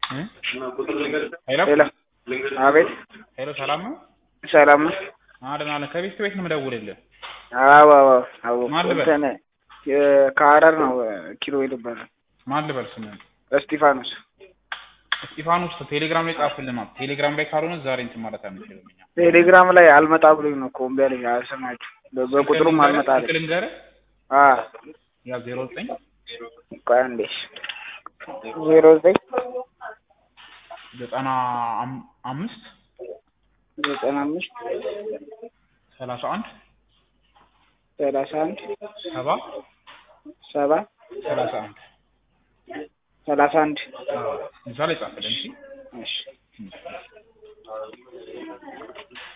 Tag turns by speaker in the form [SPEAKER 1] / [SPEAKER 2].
[SPEAKER 1] እ? ሄሎ
[SPEAKER 2] ሄሎ አቤት
[SPEAKER 1] ሄሎ ሰላም ነው?
[SPEAKER 2] ሰላም ነው?
[SPEAKER 1] አለን አለን። ከቤት ቤት ነው የምደውልልህ።
[SPEAKER 2] አዎ አዎ አዎ
[SPEAKER 1] ማን ልበል?
[SPEAKER 2] እንትን የ- ከሀረር ነው ኪሎ ይባላል
[SPEAKER 1] ማን ልበል ስምህን?
[SPEAKER 2] እስጢፋኖስ
[SPEAKER 1] እስጢፋኖስ ቴሌግራም ላይ ጻፍልን። ቴሌግራም ላይ ካልሆነ ዛሬ እንትን ማለት አንችልም እኛ።
[SPEAKER 2] ቴሌግራም ላይ አልመጣ ብሎኝ ነው እኮ እምቢ አለኝ አልሰማችሁ በ- በቁጥሩም አልመጣ አለኝ
[SPEAKER 1] ስልክ ልንገርህ
[SPEAKER 2] አ
[SPEAKER 1] ያ ዜሮ ዘጠኝ
[SPEAKER 2] ቆይ አንዴ ዜሮ ዘጠኝ
[SPEAKER 1] ዘጠና አም- አምስት
[SPEAKER 2] ዘጠና አምስት
[SPEAKER 1] ሰላሳ አንድ
[SPEAKER 2] ሰላሳ አንድ
[SPEAKER 1] ሰባ
[SPEAKER 2] ሰባ
[SPEAKER 1] ሰላሳ አንድ
[SPEAKER 2] ሰላሳ አንድ
[SPEAKER 1] እዛ ላይ ጻፍልን እሺ።
[SPEAKER 2] እሺ